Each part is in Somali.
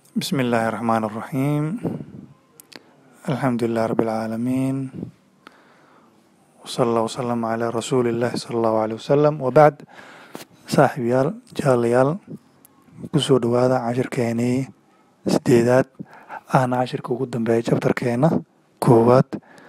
بسم الله الرحمن الرحيم الحمد لله رب العالمين وصلى الله وسلم على رسول الله صلى الله عليه وسلم وبعد saaxiibayaal jaalayaal kusoo dhawaada cashirkeenii sideedaad ahna cashirka ugu dambeeya jabtarkeena koowaad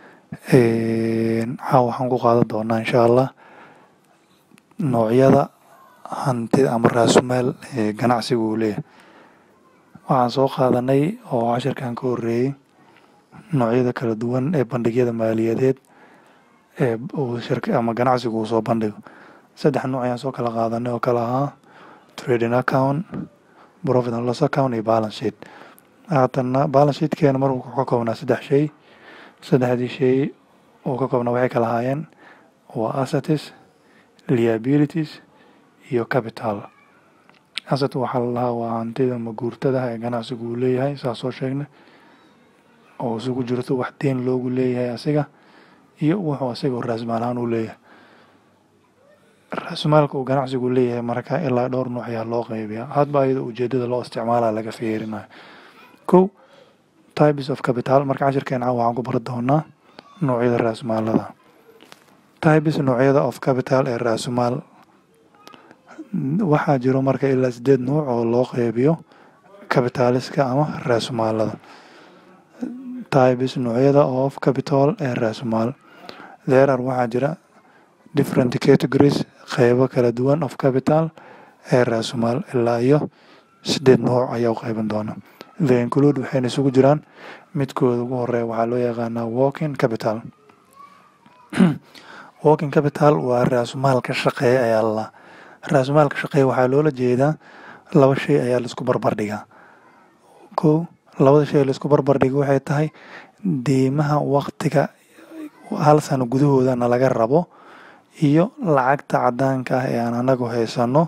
caawa waxaan ku qaadan doonaa insha allah noocyada hantida ama raasumaal ee ganacsiga uu leeyahay waxaan soo qaadanay oo cashirkan ka horeeyey noocyada kala duwan ee bandhigyada maaliyadeed ee uu shirka ama ganacsigu uu soo bandhigo saddex nooc ayaan soo kala qaadanay oo kala ahaa trading account profit and loss account iyo balance sheet haatanna balance sheetkeena markuu ka koobnaa saddex shay saddexdii shay uu ka koobnaa waxay kala ahaayeen waa assets liabilities iyo capital asset waxaa la lahaa waa hantida maguurtada ee ganacsigu uu leeyahay saa soo sheegnay oo isugu jirto wax deen loogu leeyahay asiga iyo wuxuu asiga raasmaal ahaan uu leeyahay raasmaalka uu ganacsigu leeyahay marka ilaa dhowr nooc ayaa loo qeybiyaa hadba iyada ujeedada loo isticmaala laga fiirinayo kow types of capital marka cashirkeena caawa waxaan ku bari doonaa noocyada raasmaalada types noocyada of capital ee raasumaal waxaa jiro marka ilaa sideed nuuc oo loo qeybiyo capitaliska ama raasumaalada types noocyada of capital ee raasumaal therar waxaa jira different categories qeybo kala duwan of capital ee raasumaal ilaa iyo sideed nuuc ayaa u qeyban doona the include waxayna isugu jiraan midkooda ugu horeeya waxaa loo yaqaanaa walking capital walking capital waa raasumaalka shaqeeya ayaa lalaa raasumaalka shaqeeya waxaa loola jeedaa laba shay ayaa laisku barbardhigaa kow labada shay laisku barbardhiga waxay tahay deymaha waktiga hal sano gudahoodana laga rabo iyo lacagta cadaanka ah ee aan anagu haysano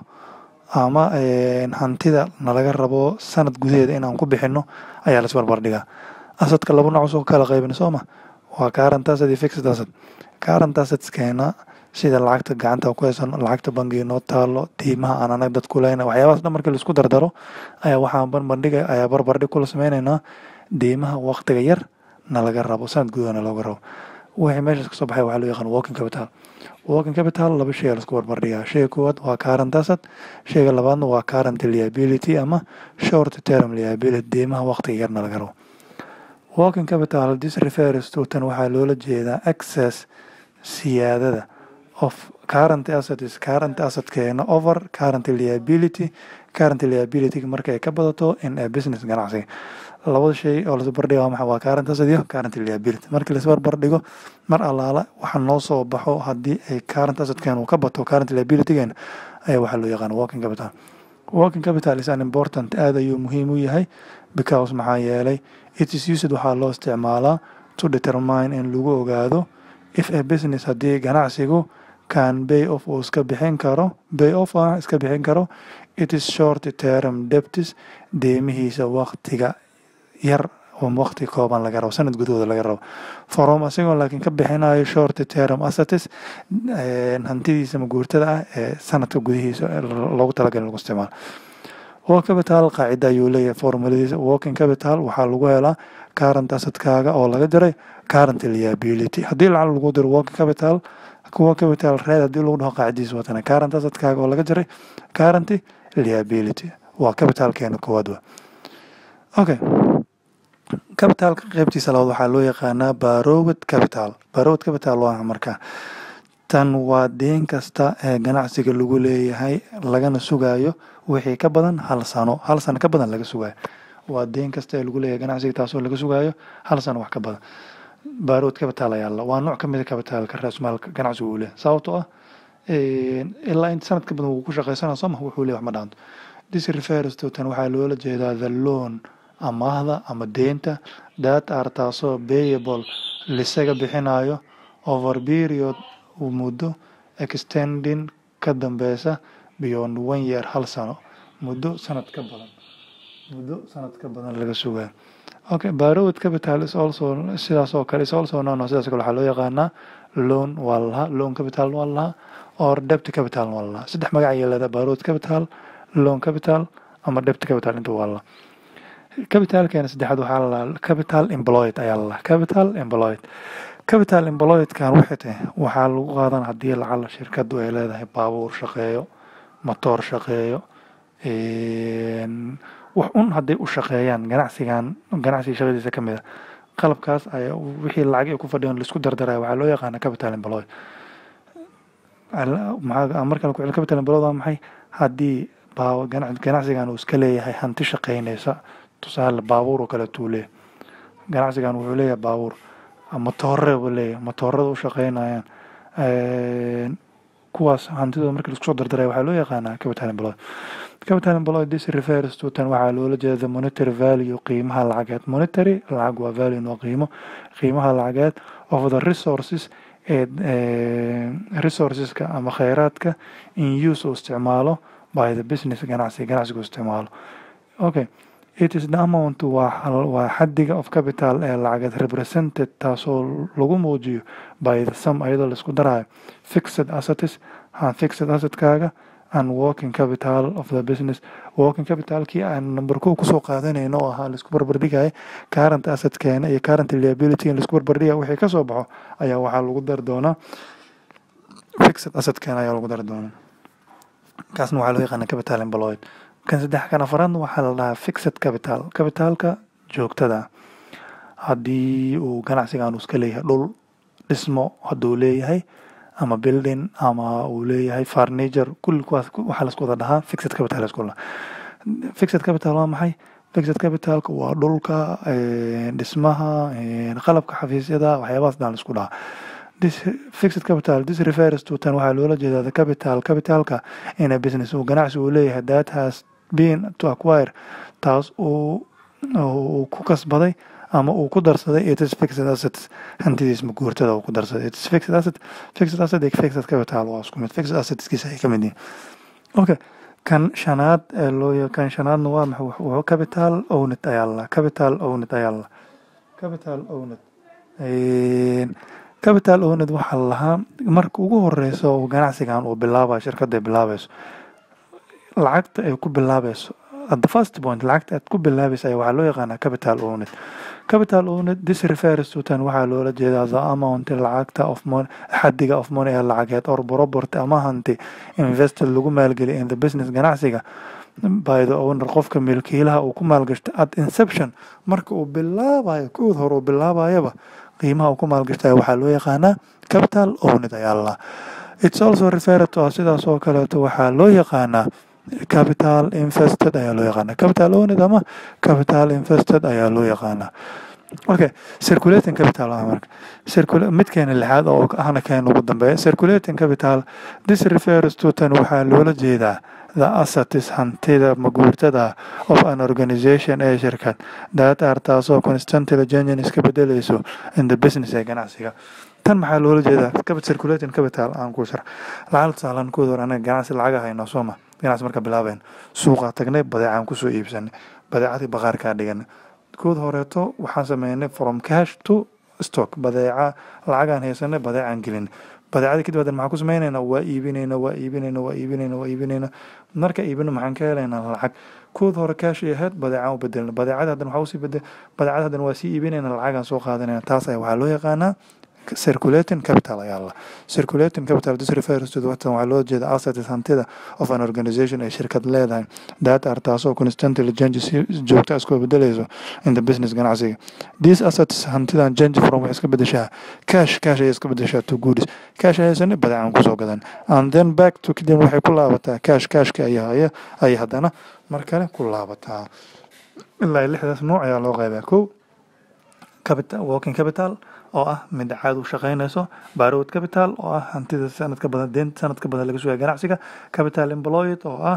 ama hantida nalaga rabo sanad gudaheeda inaan ku bixino ayaa lais barbardhigaa asadka laba nooc soo kala qaybin sooma waa current asset iyo fixed asset current assetskeena sida lacagta gacanta ku haysano lacagta bangiga noo taalo diimaha aan anag dad ku lehna waxyaabahaas dhan markii laisku dardaro ayaa waxaan barbardhiga ayaa barbardhig kula sameyneynaa diimaha waktiga yar na laga rabo sanad gudahana looga rabo wixii meeshaas kasoo baxay waxaa loo yaqaan walking capital walking capital laba shay aa laisku barbardhigaa shayga koowaad waa current asset shayga labaadna waa current liability ama short term liability diimaha waktiga yarna laga rabo walking capital this refers to tan waxaa loola jeedaa access siyaadada of current asset is current assetkeena over current liability current liability marka ay ka badato in a business ganacsiga labada shay oo laisbarbardhiga maxa waa current asset iyo current liability markii laisbarbardhigo mar allaala waxa noo soo baxo haddii ay current assetkeena uu ka bato current liabilitygeena ayaa waxaa loo yaqaana working capital working capital is an important aad ayuu muhiim u yahay because maxaa yeelay it is used waxaa loo isticmaalaa to determine in lagu ogaado if a business haddii ganacsigu can bay off uu iska bixin karo bay off ah iska bixin karo it is short term debtis deemihiisa waktiga yar oo wakti kooban laga rabo sanad gudahooda laga rabo from asigoo laakiin ka bixinayo short term assets hantidiisa maguurtada ah ee sanadka gudihiisa loogu talagalay lagu isticmaalo work capital qaacida ayuu leeyahay formuladiisa working capital waxaa lagu helaa current assetkaaga oo laga diray current liability haddii lacag lagu diro working capital kuwa capital red haddii lagu dhaho qaacidiisa watana current assetkaaga oo laga diray current liability waa capitalkeena koowaad wa okay capitalka qeybtiisa labaad waxaa loo yaqaanaa barowed capital barowed capital waa markaa tan waa deen kasta ee ganacsiga lagu leeyahay lagana sugayo wixii ka badan hal sano hal sano ka badan laga sugayo waa deen kasta ee lagu leeyahay ganacsiga taasoo laga sugayo hal sano wax ka badan barowed capital ayaa la waa nooc ka mid a capitalka raasmaalka ganacsiga uu leeyahay sababtoo ah ilaa inta sanad ka badan wuu ku shaqeysanaa sooma wuxuu leeyahay wax ma dhaanto this refers to tan waxaa loola jeedaa the loan amaahda ama deenta that are taasoo payable lisaga bixinayo over period muddo extending ka dambeysa beyond one year hal sano muddo sanad ka badan muddo sanad ka badan laga sugayo okay borrowed capital is also sidaas oo kale is also known sidaas kale waxaa loo yaqaanaa loan waa lahaa loan capital waa lahaa or debt capital waa lahaa saddex magac ayaa leedahay borrowed capital loan capital ama debt capital inta waa lahaa capitalkeena saddexaad waxaa la lahaa capital employed ayaa la lahaa capital employed capital employedkan waxay tahay waxaa lagu qaadan haddii lacala shirkadu ay leedahay baabuur shaqeeyo matoor shaqeeyo wax un hadday u shaqeeyaan ganacsigan ganacsiga shaqadiisa ka mid a qalabkaas ayaa wixii lacag ay ku fadhiyan laisku dardaraya waxaa loo yaqaana capital employed maxaa markale ku cel capital employed waa maxay haddii baa ganacsigan uu iska leeyahay hanti shaqeynaysa tusaale baabuur oo kale tuu leeyahay ganacsigan wuxuu leeyahay baabuur matoore buu leeyahay matoorada u shaqeynayaan kuwaas hantidooda markii laisku soo dardaray waxaa loo yaqaanaa capital employed capital employed this refers to tan waxaa loola jeeda monetary value qiimaha lacageed monetary lacag waa value waa qiimo qiimaha lacageed of the resources ee resourceska ama kheyraadka in use uu isticmaalo by the business ganacsi ganacsigu isticmaalo okay it is the amount waa waa xadiga of capital ee lacageed represented taasoo lagu muujiyo by the sum iyadoo laisku darayo fixed assets ha fixed assetkaaga and working capital of the business working capitalkii aan number kow kusoo qaadanayno oo ahaa laisku barbardhigaya current assetkeena iyo current liability in laisku barbardhigaya wixii kasoo baxo ayaa waxaa lagu dari doonaa fixed assetkeena ayaa lagu dari doonaa kaasna waxaa loo yaqaana capital employed kan saddex kan afaraadna waxaa la dhahaa fixed capital capitalka joogtada haddii uu ganacsigan uu iska leeyahay dhul dhismo hadduu leeyahay ama building ama uu leeyahay furniture kulli kuwaas waxaa laisku wada dhahaa fixed capital laisku dhahaa fixed capital waa maxay fixed capitalka waa dhulka dhismaha qalabka xafiisyada waxyaabahaas dhan laisku dhahaa this fixed capital this refers to tan waxaa loola jeedaa the capital capitalka in a business uu ganacsi uu leeyahay that has been to acquire taas uu uu ku kasbaday ama uu ku darsaday it is fixed assets hantidiis maguurtada uu ku darsaday it is fixed asset fixed asset iyo fixed capital waa isku mid fixed assetskiisa ay ka mid yihiin okay kan shanaad ee loo kan shanaadna waa maxay wuxuu capital owned ayaa la capital owned ayaa la capital owned capital owned waxaa la lahaa marka ugu horeyso oo ganacsigan uu bilaabayo shirkadda ay bilaabayso lacagta ay ku bilaabayso at the first point lacagta aad ku bilaabaysa ayaa waxaa loo yaqaanaa capital owned capital owned this refers to tan waxaa loola jeedaa the amount lacagta of money xadiga of money ee lacageed or property ama hanti invested lagu maalgeliya in the business ganacsiga by the owner qofka milkiilaha uu ku maalgashta at inception marka uu bilaabayo kood hore uu bilaabayaba qiimaha uu ku maalgashtaya waxaa loo yaqaanaa capital owned ayaa la it's also referred to sidaas oo kaleeto waxaa loo yaqaanaa capital invested ayaa loo yaqaanaa capital owned ama capital invested ayaa loo yaqaanaa okay circulating capital ah marka circula midkeena lixaad oo ahna keen ugu dambeeya circulating capital this refers to tan waxaa loola jeedaa the assets hantida maguurtada of an organization ee shirkad that are taasoo constantly changing iska bedelayso in the business ee ganacsiga tan maxaa loola jeedaa circulating capital aan ku sharax lacag tusaalan kood hore anaga ganacsi lacag hayno sooma ganacsi marka bilaabeyn suuqa tagnay badeecaan kusoo iibsanay badeecadii baqaarkaa dhiganay kood horeeto waxaan sameynay from cash to stock badeeca lacagaan haysanay badeecaan gelinay badeecadii kadib hadan maxaan ku sameynaynaa waa iibinayna waa iibinayna waa iibinayna waa iibinayna marka iibino maxaan ka helaynaa lacag kood hore kaash ay ahayd badeecaan u bedelna badeecada hadan waxaa usii bedel badeecada hadan waa sii iibinayna lacagaan soo qaadanayna taas ayaa waxaa loo yaqaanaa circulating capital ayaa la circulating capital this refers to watan waxaa loo jeeda assets hantida of an organization ay shirkad leedahay that are taasoo constantly change si joogta isku bedelayso in the business ganacsiga these assets hantidan change from waxay iska bedeshaa cash cash ayay iska bedeshaa to goods cash haysana badeecaan kusoo gadan and then back to kadib waxay ku laabataa cash cashka ayaa haya ayay haddana mar kale ku laabataa ilaa lixdaas nooc ayaa loo qeybaa kow capital working capital oo ah mid caad u shaqeynayso borrowed capital oo ah hantida sanadka badan deenta sanadka badan laga sugaya ganacsiga capital employed oo ah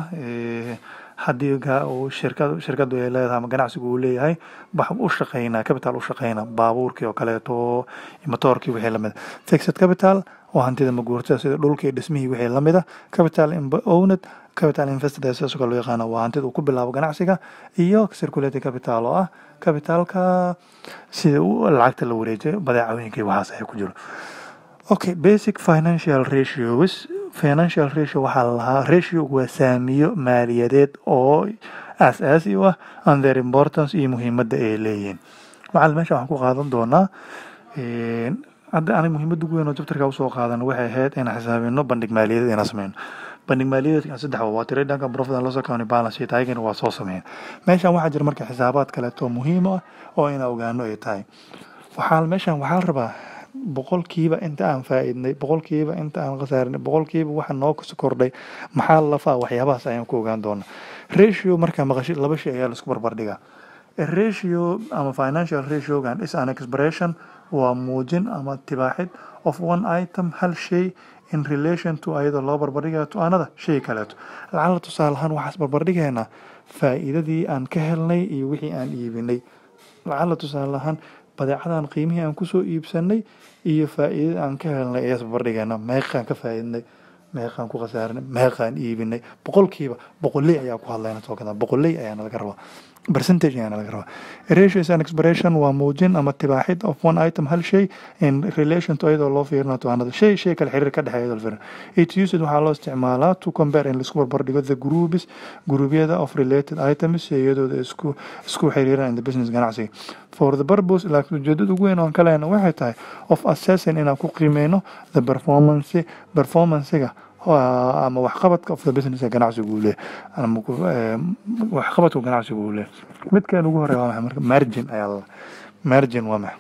haddii uu shirkad shirkadu ay leedahay ama ganacsigu uu leeyahay wax u shaqeynaa capital u shaqeyna baabuurkii oo kaleeto matoorkii wixii lamid fixed capital oo hantida maguurtada sida dhulkii dhismihii wixii lamid ah capital owned capital invested ee sidaas oo kale loo yaqaana waa hantida uu ku bilaabo ganacsiga iyo circulating capital oo ah capitalka sida lacagta la wareejiyo badeecooyinka iyo waxaas ay ku jiro okay basic financial ratios financial ratio waxaa la lahaa ratio waa saamiyo maaliyadeed oo aas-aasi u ah and their importance iyo muhiimadda ay leeyihiin macalin meesha waxaan ku qaadan doonaa hadda aniga muhiimadda ugu weyn oo jabtarka usoo qaadan waxay ahayd inaan xisaabino bandhig maaliyadeed inaan sameyno bandhig maaliyadeedka saddex waa trade dhanka profit and loss account balance sheet ayagana waa soo sameyn meeshan waxaa jira marka xisaabaad kaleeto muhiim ah oo inaan ogaano ay tahay waxaa meeshan waxaa la rabaa boqolkiiba inta aan faa'iidnay boqolkiiba inta aan khasaarinay boqolkiiba waxa noo kordhay maxaa lafaa waxyaabahaas ayaan ku ogaan doonaa ratio markaa maqashid laba shay ayaa laisku barbardhigaa ratio ama financial ratiogan is an expression waa muujin ama tibaaxid of one item hal shay in relation to ayadoo loo barbardhigayo to another shay kaleeto lacala tusaale ahaan waxaas barbardhigaynaa faa'iidadii aan ka helnay iyo wixii aan iibinay lacala tusaale ahaan badeecadan qiimihii aan kusoo iibsanay iyo faa'iidada aan ka helnay ayaas barbardhigaynaa meeqaan ka faa'iidnay meeqaan ku khasaarinay meeqaan iibinay boqolkiiba boqoley ayaa ku hadlayna soo gadaa boqoley ayaana laga rabaa percentage ayaana laga rabaa ratio is an expression waa muujin ama tibaaxid of one item hal shay in relation to iyadoo loo fiirina to another shay shay kale xiriir ka dhexeeya iyadoo fiirin it used waxaa loo isticmaalaa to compare in laisku barbardhigo the groups guruubyada of related items iyadooda isku isku xiriiraan in the business ganacsiga for the purpose laakiin ujeedada ugu weyn oo aan ka lehna waxay tahay of assessing inaan ku qiimeyno the performance performancega ama waxqabadka of the business ee ganacsigu uu leeyahay ama waxqabadka ganacsigu uu leeyahay midkan ugu horeeya waa maxay marka margin ayaa la margin waa maxay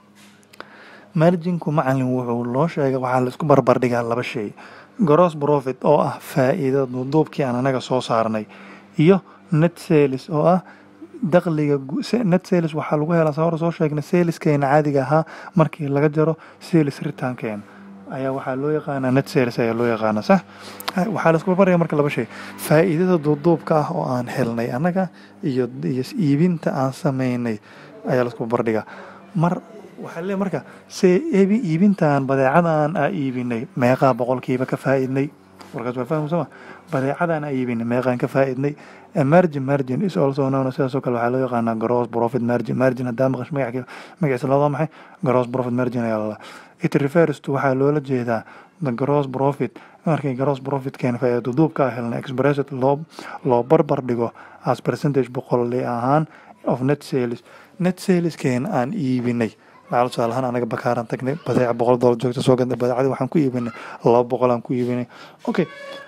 marginku macalin wuxuu loo sheegay waxaa la isku barbardhigaa laba shay gross profit oo ah faa'iidada duuduubkii aan anaga soo saarnay iyo net sales oo ah dakhliga net sales waxaa lagu helaa saa hore soo sheegnay saleskeena caadiga ahaa markii laga jaro sales return-keena ayaa waxaa loo yaqaanaa net sales ayaa loo yaqaanaa sax waxaa la isku barbardhiga marka laba shay faa'iidada duuduubka ah oo aan helnay annaga iyo iyo iibinta aan sameynay ayaa la isku barbardhigaa mar waxaa leeyahay marka se ebi iibintaan badeecadan aa iibinay meeqaa boqolkiiba ka faa'iidnay warkaas waa fahmi sama badeecadan aa iibinay meeqaan ka faa'iidnay margin margin is also known sidaasoo kale waxaa loo yaqaanaa gross profit margin margin haddaa maqash magac magaciisa loodaa maxay gross profit margin ayaa lalaa it refers to waxaa loola jeedaa the gross profit markay gross profit keena faa'iido duubka helna expressed loo loo barbar dhigo as percentage boqolli ahaan of net sales net sales keena aan iibinay lacala tusaale ahaan anaga bakaaran tagnay badeeca boqol dollar joogta soo gadnay badeecadii waxaan ku iibinay laba boqol aan ku iibinay okay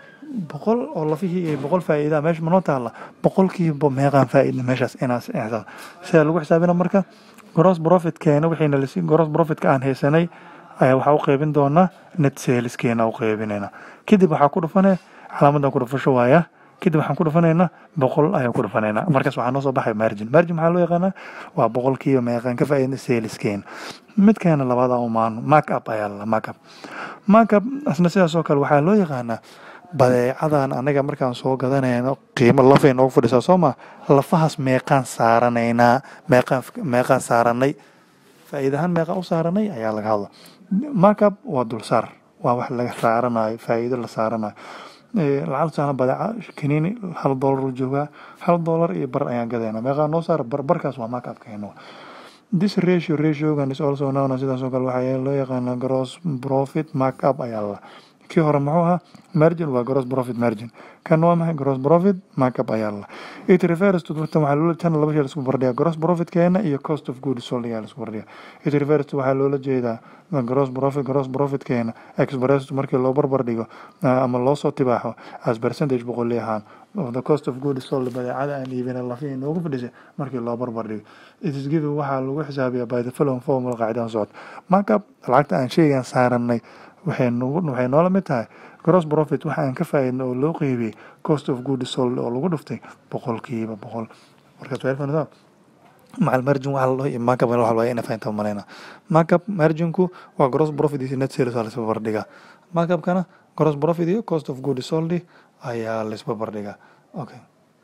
boqol oo lafihii iyo boqol faa'iidaa meesha manoo taalla boqolkiiba meeqaan faa'iidna meeshaas inaas xisaab sidaa lagu xisaabina marka gross profit keena wixiina lasi gross profitka aan haysanay ayaa waxaa u qeybin doonaa net sales keena u qeybinayna kadib waxaa ku dhufanaya calaamadan ku dhufasho waaya kadib waxaan ku dhufanaynaa boqol ayaan ku dhufanaynaa markaas waxaa noo soo baxay margin margin maxaa loo yaqaanaa waa boqolkiiba meeqaan ka faa'iidna saleskeena midkeena labaada umaano mark up ayaa la mark up mark up asna sidaas oo kale waxaa loo yaqaanaa badeecadan anaga markaan soo gadanayno qiimo lafay noogu fadhisaa soo maa lafahaas meeqaan saaranaynaa meeqaan meeqaan saaranay faa'iidahaan meeqaan u saaranay ayaa laga hadla markup waa dulsaar waa wax laga saaranayo faa'iido la saaranayo lacag saana badeeca kaniini hal doolar u joogaa hal doolar iyo bar ayaan gadayna meeqaan noo saara bar barkaas waa markup keeno this ratio ratiogan is also known sidaas oo kale waxaa loo yaqaanaa gross profit markup ayaa la kii hore muxuu ahaa margin waa gross profit margin kan waa maxay gross profit markup ayaa la it refers to tan waxaa loola tan laba shay la isku bardhiga gross profit keena iyo cost of goods sold ayaa la isku bardhiga it refers to waxaa loola jeedaa gross profit gross profit keena expressed markii loo barbar dhigo ama loo soo tibaaxo as percentage boqolli ahaan of the cost of goods sold badeecada aan iibina lafihii noogu fadhisay markii loo barbar dhigo it is given waxaa lagu xisaabiyaa by the following formula qaacidahan socod markup lacagta aan sheygan saaranay waxay waxay noola mid tahay gross profit waxa aan ka faa'iidna oo loo qeybiyey cost of goods sold oo lagu dhuftay boqolkiiba boqol markaas waa ilfanaysaa macal margin waxa la dhaho iyo markup waxa la ina fahinta malayna markup marginku waa gross profit iyo net sales waa la isba bardhigaa markupkana gross profit iyo cost of goods sold ayaa la isba bardhigaa okay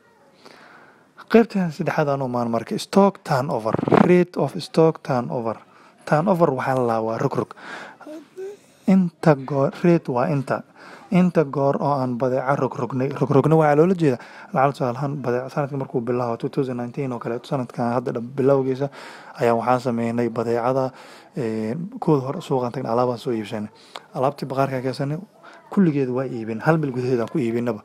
qaybtan saddexaad aan u maan marka stock turnover rate of stock turnover turnover waxaa la lahaa waa rogrog inta goor rate waa inta inta goor oo aan badeeca rogrognay rogrogna waxaa loola jeeda lacala tusaalahaan badeeca sanadka markuu bilaabo two thousand nineteen oo kale sanadkan hadda bilowgiisa ayaa waxaan sameynay badeecada kooda hore suuqaan tagna alaabaan soo iibsanay alaabtii baqaarkaa keensanay kulligeed waa iibin hal bil gudaheed aan ku iibinaba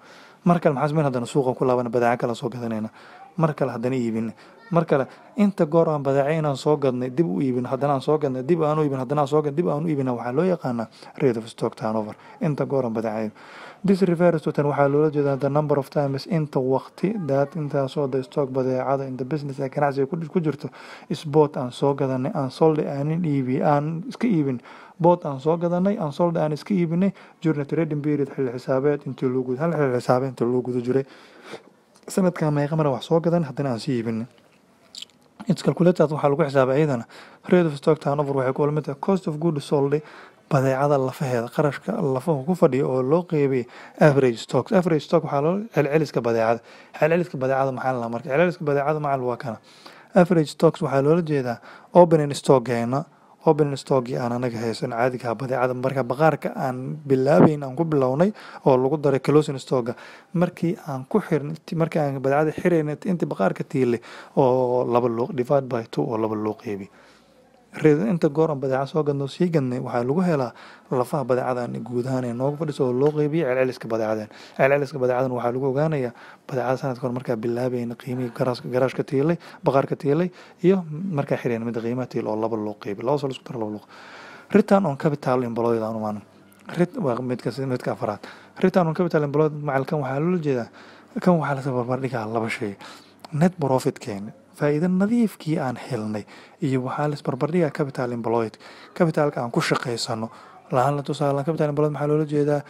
mar kale maxaa sameyn haddana suuqa ku laabana badeeco kale soo gadanayna mar kale haddana iibina mar kale inta goor aan badeeco inaan soo gadnay dib u iibin haddana aan soo gadnay dib aan u iibin haddana aan soo gadnay dib aan u iibina waxaa loo yaqaanaa rate of stock turnover inta goor aan badeecayo this refers to tan waxaa loola jeedaa the number of times inta waqti that intaasoo the stock badeecada in the business ee ganacsiga ku ku jirto sport aan soo gadanay aan soldi aanin iibi aan iska iibin boot aan soo gadanay aan soldi aan iska iibinay during trading period xilli xisaabeed intii loo guda hal xilli xisaabeed intii loo guda jiray sanadkan meeqa mara wax soo gadan haddana aan sii iibinay its calculated waxaa lagu xisaabay iyadana rate of stock turnover waxay ku lamid tahay cost of good sold badeecada lafaheeda qarashka lafaha ku fadhiya oo loo qeybay average stocks average stock waxaa loo celceliska badeecada celceliska badeecada maxaa la marka celceliska badeecada macal waa kana average stocks waxaa loola jeedaa opening stockgeena opening stockii aan anaga haysan caadiga badeecada marka baqaarka aan bilaabayn aan ku bilownay oo lagu daray closing stocka markii aan ku xirn markii aan badeecada xirayn intii baqaarka tiilay oo laba loo divide by two oo laba loo qeybi inta goor aan badeeca soo gadno sii gadnay waxaa lagu helaa lafaha badeecadan guud ahaan ee nooga fadhiso oo loo qeybiyo celceliska badeecadan celceliska badeecadan waxaa lagu ogaanayaa badeecada sanadka hor markaa bilaabayna qiimihii garaashka tiilay baqaarka tiilay iyo markaa xireen mida qiimaha tiil oo laba loo qeybi laba soo isku daro laba loo return on capital employed aan umaan waa midka midka afraad return on capital employed macalkan waxaa loola jeedaa kan waxaa lasa barbardhigaa laba shay net profit keena faa'iido nadiifkii aan helnay iyo waxaa las barbardhigaa capital employed capitalka aan ku shaqaysano lahaan tusaale capital employed maxaa loola jeedaa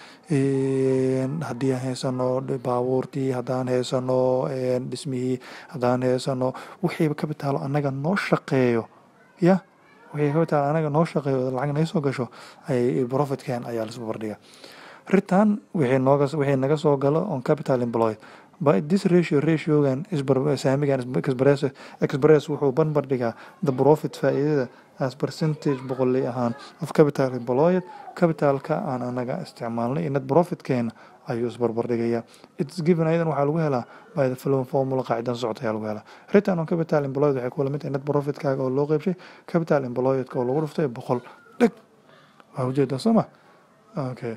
haddii aan haysano baabuurtii haddaan haysano dhismihii haddaan haysano wixii capital annaga noo shaqeeyo ya wixii capital annaga noo shaqeeyo lacag naga soo gasho ayay profitkeen ayaa las barbardhigaa return wixii nooga wixii naga soo galo on capital employed by this ratio ratiogan saamigan express express wuxuu banbar dhigaa the profit faa'iidada as percentage boqoley ahaan of capital employed capitalka aan anaga isticmaalnay iyo net profitkeena ayuu isbarbar dhigayaa its given ayadan waxaa lagu helaa by the following formula qaacidan socota ayaa lagu helaa return on capital employed waxay kula mid tahay net profitkaaga oo loo qeybshay capital employedka oo lagu dhuftay boqol dheg waa ujeedaa soo ma okay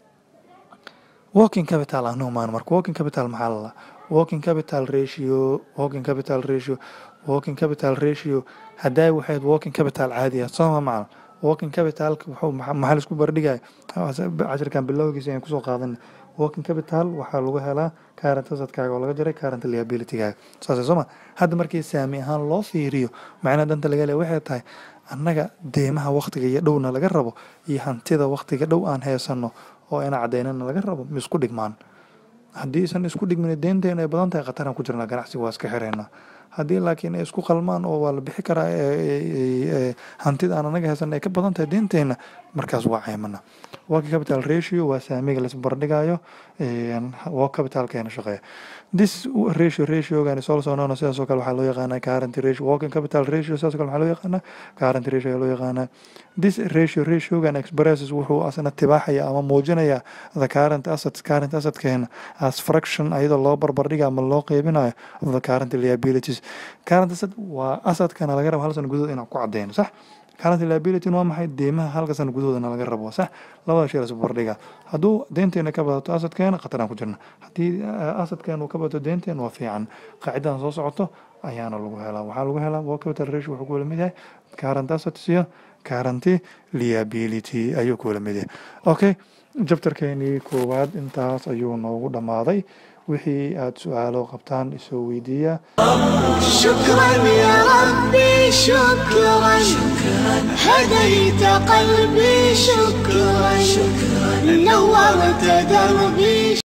working capital anu maan marka working capital maxaa la working capital ratio working capital ratio working capital ratio hadday waxayd working capital caadiya sooma macal working capitalka wuxuu maxaa laisku bardhigaya cashirkan bilowgiisa ayaan kusoo qaadanay working capital waxaa lagu helaa current assetkaaga oo laga jaray current liabilitygaaga saasay sooma hadda markii saami ahaan loo fiiriyo macnaha danta laga leeya waxay tahay annaga deemaha waktiga iyo dhowna laga rabo iyo hantida waktiga dhow aan heysano oo ina cadaynana laga rabo ma isku dhigmaan haddii isan isku dhigmin deynteena ay badan tahay khataraan ku jirnaa ganacsiga waa iska xireynaa haddii laakiin ay isku qalmaan oo waa la bixi karaa hantida aan anaga haysan ay ka badan tahay deynteena markaas waa ceymana working capital ratio waa saamiga laisbardhigayo work capitalkeena shaqeeya this ratio ratiogan is also known sidaas oo kale waxaa loo yaqaanaa current ratio working capital ratio sidaas oo kale waxaa loo yaqaanaa current ratio ayaa loo yaqaanaa this ratio ratiogan expresses wuxuu asna tibaaxaya ama muujinaya the current assets current assetkeena as fraction ayadoo loo barbardhiga ama loo qeybinayo of the current liabilities current asset waa assetkana laga rabo hal sano gudahood inaan ku cadeyno sax current liability waa maxay deemaha halka sano gudahoodana laga rabo sax labada shay lasku barbardhiga hadduu deynteena ka badato assetkeena khataraan ku jirna haddii assetkeena uu ka badato deynteena waa fiican qaacidadan soo socoto ayaana lagu helaa waxaa lagu helaa work capital ratio wuxuu ku wala mid yahay current assets iyo current liability ayuu ku wala mid yahay okay jabtarkeenii koowaad intaas ayuu noogu dhammaaday wixii aada su-aalo qabtaan isoo weydiiya شكرا يا ربي شكرا هديت قلبي شكرا نورت دربي